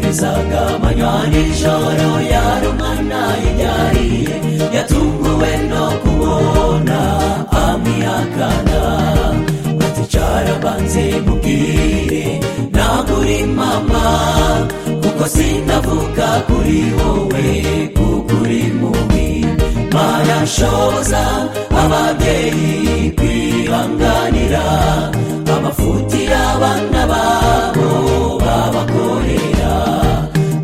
bizaga amanywa n'ijoro yarumana ibyariye yatunguwe no kubona amwihakana ati cara banze mubwire ntabwo uri mama kuko sinavuga kuri wowe kuko uri mubi marashoboza ababyeyi kwihanganira amafuti y'abana babo babakorera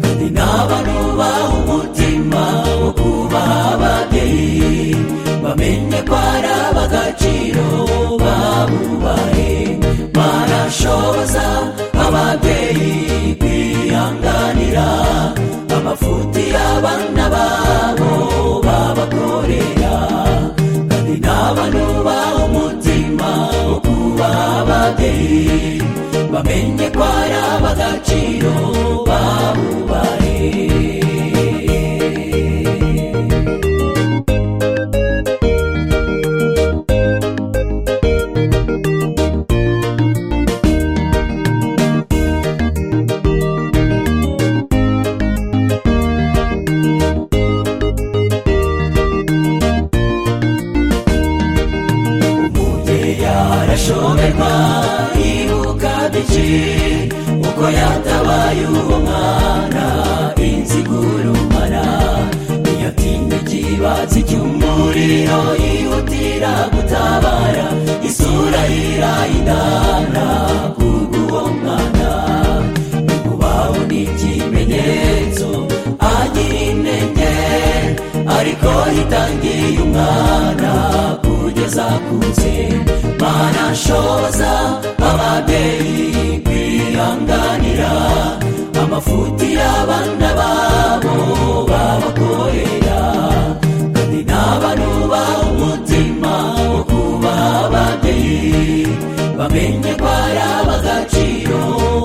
kandi n'abantu baha umutima wo kubaha ababyeyi bamenye ko ari ab'agaciro babubahe marashoboza ababyeyi kwihanganira amafuti y'abana babo babakorera kandi n'abantu baha umutima wo kubaha ababyeyi bamenye ko ari ab'agaciro babubahe umubyeyi arashoberwa yibuka byinshi uko yatabaye uwo mwana inzigurumara ntiyatinda ikibatsi cy'umuriro yihutira gutabara isura yirayidana kubw'uwo mwana kubaho ni ikimenyetso agira intege ariko yitangiye umwana kugeza akuze manashoza ababyeyi kwihanganira amafuti y'abana babo babakorera kandi n'abantu baha umutima wo kubaha ababyeyi bamenye ko ari ab'agaciro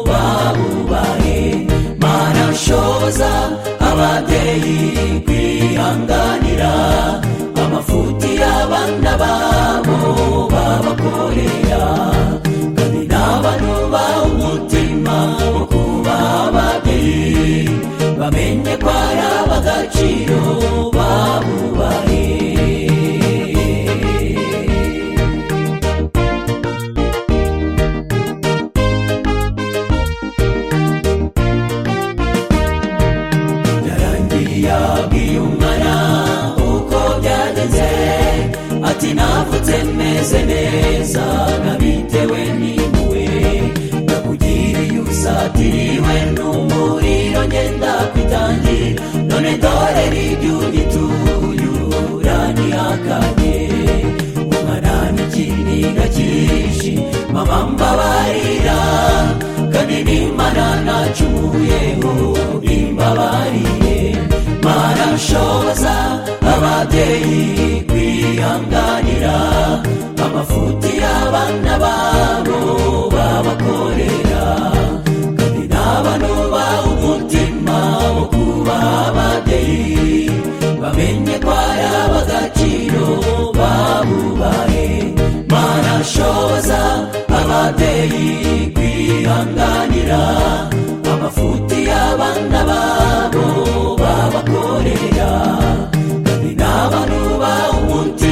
babubahe marashoza ababyeyi kwihanganira amafuti y'abana babo babakorera kandi n'abantu baha umutima wo kubaha ababyeyi bamenye ko ari ab'agaciro babubahe yarangiye abwiye umwana uko byagenze ati navutse meze neza nabitewe n'impuhwe nakugiriye usatiriwe n'umuriro ngenda kwitangira none dore n'ibyo ugituye uranihakanye umwana n'ikiniga cyinshi mama mbabarira kandi n'imana nacumuyeho imbabarire marashoboza ababyeyi kwihanganira amafuti y'abana babo babakorera kandi n'abantu baha umutima wo kubaha ababyeyi bamenye ko ari ab'agaciro babubahe marashoboza ababyeyi kwihanganira amafuti y'abana babo babakorera kandi n'abantu baha umutima